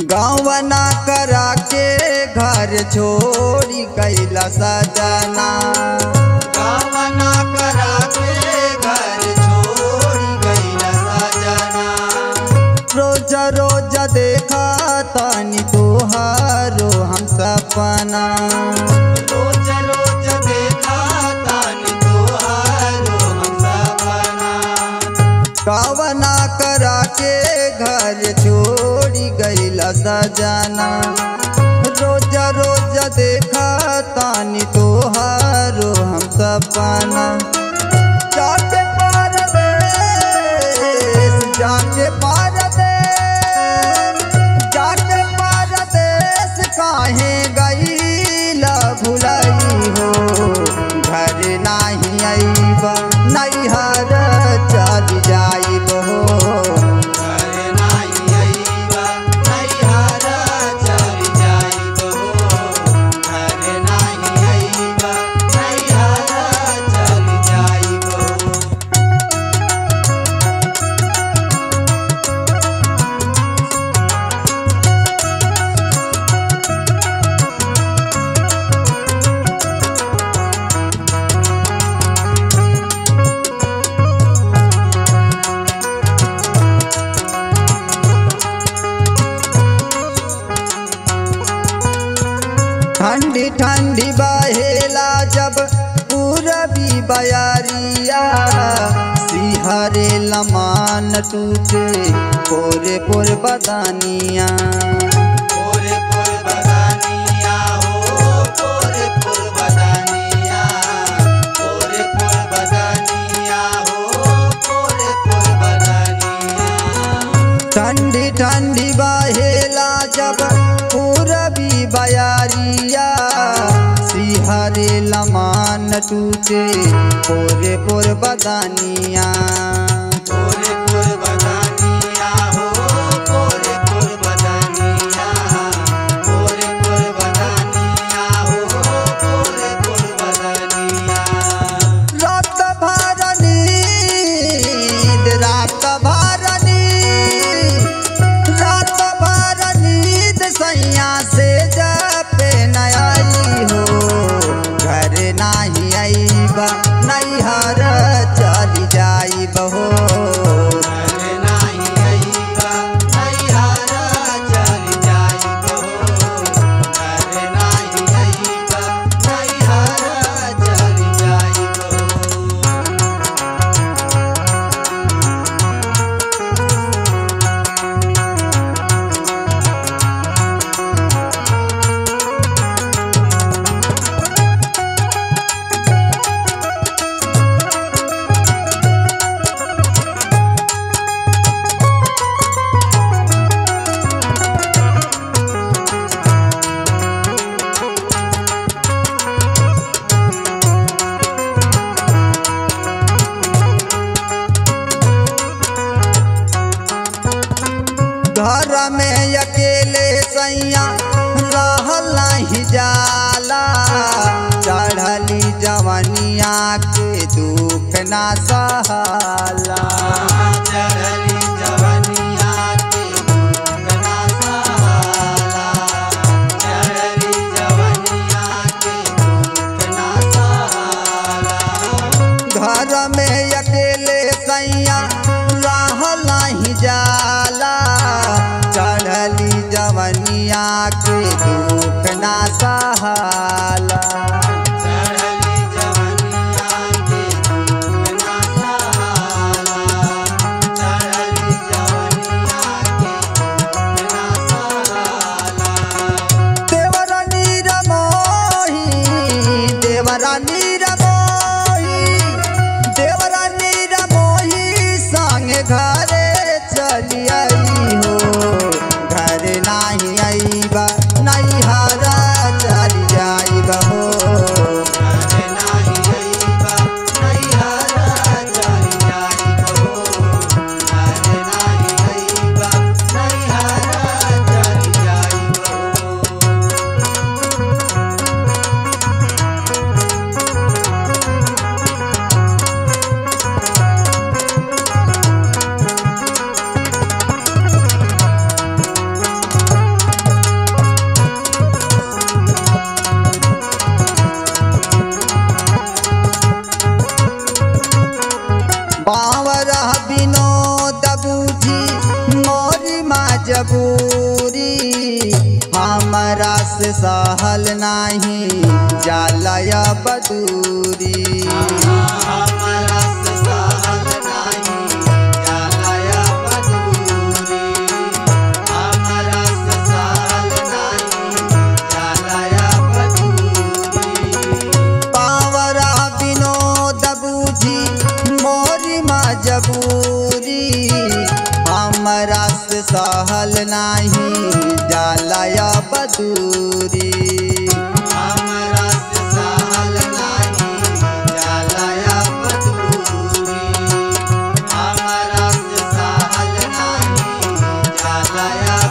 गाँवना करा के घर छोड़ी कैला सजना गाँवना करा के घर छोड़ी कैला सजना रोज रोज देखा तानी तोहारो हम सपना रोज रोज देखा तानी तोहारो हम सपना कावना करा के घर छोड़ी गईला सजना रोज रोज देखा तानी तोहारो हम सपना जाके परदेश जाके परदेश जाके परदेश काहे गईला भुलई हो घर नाही आईबा नैहर चल जाइब हो घर नाही आईबा नैहर चल जाइब हो घर नाही आईबा नैहर चल जाइब हो ठंडी ठंडी बहेला जब पूरबी बयारिया सिहरे लमान टूटे पोरे पोर बदानिया पोरे पोर बदानिया हो पोरे पोर बदानिया पोरे पोर बदानिया हो पोरे पोर बदानिया ठंडी ठंडी बहेला जब पूरबी बयारिया सिहरे लमान टूटे पोरे पोर बदानिया पोरे पोर बदानिया हो पोरे पोर बदानिया पोरे पोर बदानिया हो पोरे पोर बदानिया रात भर नींद रात भर नींद रात भर नींद सैया से जपे नई हो घर नाही आईबा नैहर चल जाइब हो घर नाही आईबा नैहर चल जाइब हो घर नाही आईबा नैहर चल जाइब हो घर में अकेले सैया रहल नहीं जाला चढ़ली जवनिया के दुख ना सहाला चढ़ली जवनिया के दुख ना सहाला चढ़ली जवनिया के दुख ना सहाला घर में अकेले सैया रहल नहीं जाला चढ़ली जवनिया के दुख ना सहाला चढ़ली जवनिया के दुख ना सहाला मजबूरी हमरा से सहल नाही जालय बदूरी हमरा से सहल नाही जालय बदूरी हमरा से सहल नाही जालय बदूरी पावरा विनोद बूझी मोरी मजबूरी हमरा से सहल नाही जालय बदूरी हमरा से सहल नाही जालय बदूरी हमरा से सहल नाही जालय